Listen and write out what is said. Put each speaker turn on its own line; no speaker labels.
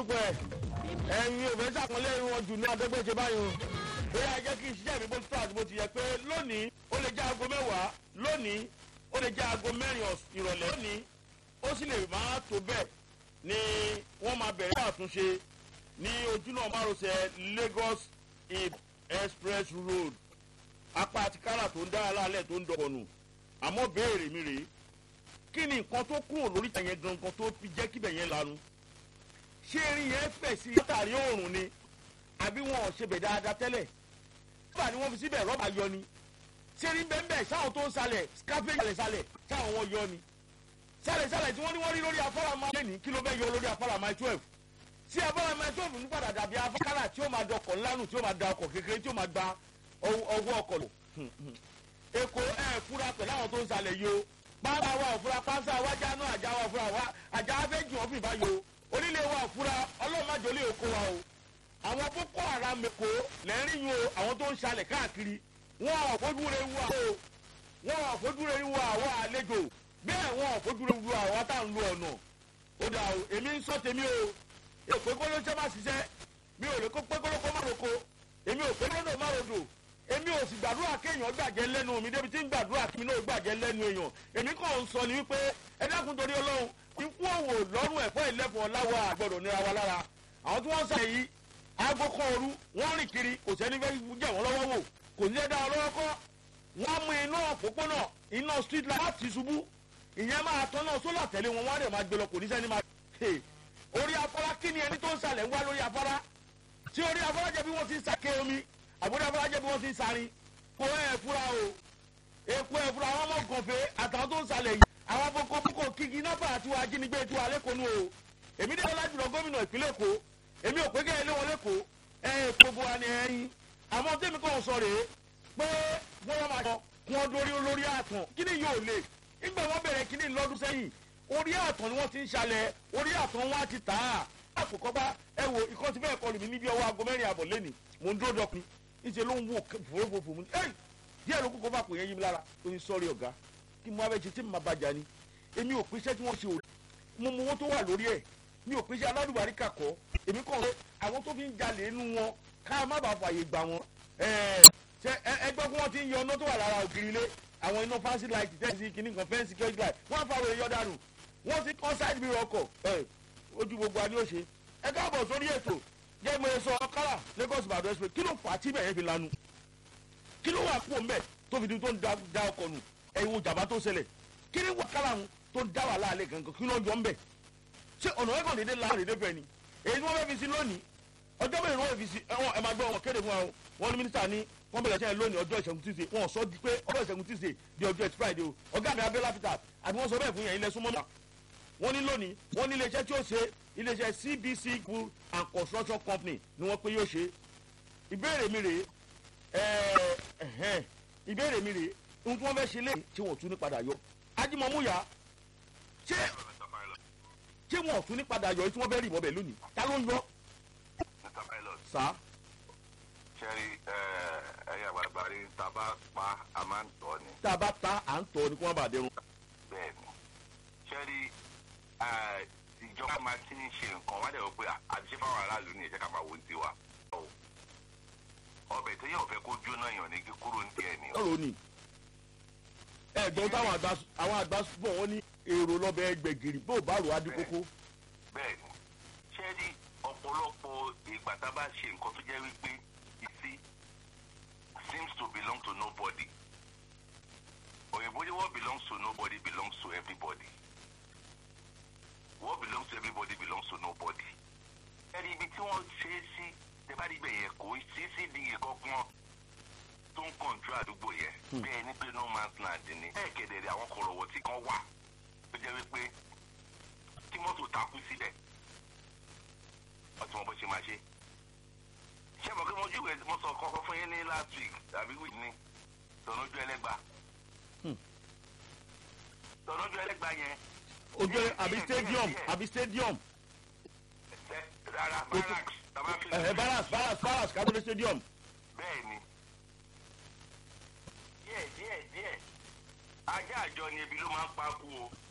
gbogbo ẹ̀ ẹ̀yin ò fẹ́ sàpọ́nlé wọn jù ní adégbèsè báyìí o bóyá jẹ́ kí iṣẹ́ mi bó tó àti bó ti yẹ pé lónìí ó lè jẹ́ aago mẹ́wàá lónìí ó lè jẹ́ aago mẹ́rin ìrọ̀lẹ́ lónìí ó sì lè má tó bẹ́ẹ̀ ni wọ́n máa bẹ̀rẹ̀ àtúnṣe ní ojúnà márosẹ̀ Lagos express road apá àti kárà tó ń dára lálẹ́ tó ń dọ̀kọ̀nù àmọ́ béèrè mi rèé kí ni nǹkan tó kúrò lórí ìtàn yẹn gangan tó fi jẹ́ kíbẹ̀ yẹn lanu ṣé erin yẹn fẹ̀ sí látàrí òòrùn ni àbí wọn ò ṣe bẹ̀ dáadáa tẹ́lẹ̀ rọ́bà ni wọ́n fi síbẹ̀ rọ́bà yọ ni ṣé erin bẹ́ẹ̀ bẹ́ẹ̀ sáwọn tó ń salẹ̀ scarpage salẹ̀ salẹ̀ sáwọn wọn yọ ni salẹ̀ salẹ̀ tí wọ́n ní wọ́n rí lórí afárá máa lé ní kí ló bẹ́ẹ̀ yọ lórí afárá máa twelve sí afárá máa twelve ní padà dàbí afárá tí ó máa dọkọ̀ ńlánù tí ó máa da ọkọ̀ kékeré tí ó máa gba ọwọ́ ọkọ̀ lò èkó ẹ̀ fúra pẹ̀lú àwọn tó ń salẹ̀ yìí o pápá wa òfura pánsá wájà náà àjà wa òfura wa àjà afẹ́jù wọn fìbá yo onílé wa òfura ọlọ́màjọlé òkó wa o àwọn boko haram èkó lẹ́rìn yìí o àwọn tó ń ṣalẹ̀ káàkiri wọn ò fojúre wu àwọn o wọn ò fojúre wu àwọn àlejò bẹ́ẹ̀ wọn ò fojúre wu àwọn tá à ń lo ọ̀nà ó dà o èmi ń sọ tèmi o èkó kóló ṣẹ́ máa ṣiṣẹ́ mi ò lè kó pé kóló kó má roko èmi ò pé kóló má rodò èmi ò sì gbàdúrà kéèyàn gbàjẹ́ lẹ́nu mi débi tí ń gbàdúrà kí mi náà gbàjẹ́ lẹ́nu èèyàn èmi kàn ń sọ ni wípé ẹ dákun torí ọlọ́run ikú òwò lọ́rùn ẹ̀fọ́ ìlẹ́fọ̀ láwọ̀ àgbọ̀dọ̀ nira wa lára àwọn tí wọ́n sọ yìí aago kan ooru wọ́n rìn kiri kò sẹ́ni fẹ́ jẹ́ wọ́n lọ́wọ́ wò kò ní ẹ̀dá ọlọ́wọ́ kọ́ wọ́n mú iná òpópónà iná street light láti ṣubú ìyẹn máa tọ́nà sólà tẹ̀lé wọn wọ́n á rẹ̀ máa gbé lọ kò ní sẹ́ni máa orí afárá kí ni ẹni tó ń salẹ̀ ń wá lórí afárá tí orí afárá jẹ́ bí wọ́n ti ń sàké omi àbúrò afọlájẹ bí wọn ti ń sarin kó ẹ fura o èkó ẹ fura àwọn ọmọ gànfẹ àtàwọn tó ń salẹ̀ yìí àwọn boko boko kíkì nọ́mbà àti wọn ajínigbé tí wọn lẹkọọ nù o èmi dé ọlá jùlọ gómìnà ìpínlẹ̀ èkó èmi ò pé kẹ́ ẹ lé wọn lẹ́kọ̀ọ́ ẹ gbogbo wa ni ẹyin àmọ́ tèmi kàn sọ rèé pé wọ́n máa sọ kí wọ́n dórí olórí àtàn kí ni yóò lè nígbà wọn bẹ̀rẹ̀ kí ni lọ́dún sẹ́yìn orí àtàn ni wọ́n ti ń ṣalẹ̀ orí àtàn wọn á ti tà á àkókò bá ẹ wo ìkọ́ ti bẹ́ẹ̀ kọlù mí níbi ọwọ́ aago mẹ́rin àbọ̀ lẹ́nìí mò ń dúró dọ́kun níṣẹ́ ló ń wò fòfòfò mu ẹ́yì díẹ̀ ló kókó bá pè yẹn yí mi lára ó ní sọ́ọ́rì ọ̀gá kí mo abẹ́ ṣe tí mo máa bàjá ni èmi ò pèsè tí wọ́n ṣe òde mo mọ owó tó wà lórí ẹ̀ mi ò pèsè aládùbárí kàkọ́ èmi kàn rẹ àwọn tó fi ń jalè nínú wọn ká má bàa fààyè gbà wọn ẹgbẹ́ kí wọ́n ti ń yọ ọ̀nà tó wà lára ògiri ilé àwọn iná fancy light tẹ́sí kìíní kan fẹ́ǹsì security light wọ́n á fa àwọn èèyàn dànù wọ́n ti kọ́ side mirror ọkọ̀ ojú gbogbo àni ó ṣe ẹ káàbọ̀ sórí ètò jẹ́ mo sọ ọkàrà Lagos Ìbàdàn express kí ló fà á tí bẹ̀yẹn fi lanu kí ló wà pò mbẹ tó fi di tó ń da ọkọ̀ nù ẹ̀yin wo jàmbá tó ṣẹlẹ̀ kí ni wàkàrà ń tó ń dá wà láàlẹ́ gangan kí ló ń jọ ń bẹ̀ ṣé ọ̀nà ẹ̀kọ́ dédé la dédé fẹ́ ni èyí tí wọ́n fẹ́ fi sí lónìí ọjọ́ mẹ́rin wọ́n fi sí ẹ̀wọ̀n ẹ̀ máa gbọ́ wọn kéde fún wa wọn ní mínísítà ní wọ́n bẹ̀rẹ̀ sẹ́yìn lónìí ọjọ́ ìṣẹ́gun tuesday wọn sọ di pé ọjọ́ ìṣẹ́gun tuesday di ọjọ́ ẹtì friday o ọ̀gá mi abẹ́lá peter àbí wọ́n sọ bẹ́ẹ̀ fún yẹn ilẹ̀ súnmọ́ náà wọ́n ní lónìí wọ́n ní iléeṣẹ́ tí ó ṣe iléeṣẹ́ cbc pool and construction company ni wọ́n pé yóò ṣe ìbéèrè mi rèé ẹ̀ẹ́ ìbéèrè mi rèé ohun tí wọ́n fẹ́ ṣe lé tí wọ́n tún ní padà yọ ajímọ̀múyà ṣé ṣé wọ́n tún ní padà yọ tí wọ́n fẹ́ rí ìbọn bẹ̀ lónìí ta ló ń yọ.
mr pilot
sá.
sẹ́rí ẹ̀yà àgbàlagbà rí tàbá pa a máa ń tọ́ ni.
tá a bá ta à ń tọ́ ni kí wọ́n bá dẹrùn.
bẹ́ẹ̀ ni sẹ́rí ìjọba máa ti ń ṣe nǹkan wá dẹ̀ wọ́n pé àti ṣé fáwọn aráàlú ní ìṣẹ́ ká máa wo ní tiwa. ọbẹ̀ tó yẹ ọ̀fẹ́ kó jóná yàn ní kíkúrò ní tiẹ̀ ni.
ọ̀rọ̀ ni ẹ̀gbọ́n táwọn àgbà àwọn àgbà bọ̀ wọ́n ní èrò lọ́bẹ̀ ẹgbẹ̀gìrì bó bá rò á dín kókó.
bẹ́ẹ̀ ni sẹ́rí ọ̀pọ̀lọpọ̀ ìgbà tá a bá ṣe nǹkan tó jẹ́ wípé ìsí seems to belong to nobody òyìnbó ní what belongs to nobody belongs to everybody what belongs to everybody belongs to nobody. ẹni ibi tí wọ́n ṣe é sí tẹ́bárí ibẹ̀ yẹn kò sí sí di ìkọ̀kan tó ń kọ̀ǹtró àdúgbò yẹn bẹ́ẹ̀ ni pé no man's land ni bẹ́ẹ̀ kẹ̀dẹ̀rẹ̀ àwọn kọ̀rọ̀wọ̀ tí kan wà tó jẹ́ wípé tí mọ́tò takú síbẹ̀ ọtí wọn bó ṣe máa ṣe. ṣé mo kí mo júwèé mo sọ kọ́kọ́ fún yín ní last week tàbí week ní tọ̀nọ́jú ẹlẹ́gba. tọ̀nọ́jú ẹlẹ́gba yẹn.
ojú àbí stadium àbí stadium.
rárá barracks tàbá fi.
ẹ barracks barracks barracks kábíyèsí stadium.
bẹ́ẹ̀ ni díẹ̀ díẹ̀ díẹ̀ ajá àjọ ni ebi ló máa ń pa kú o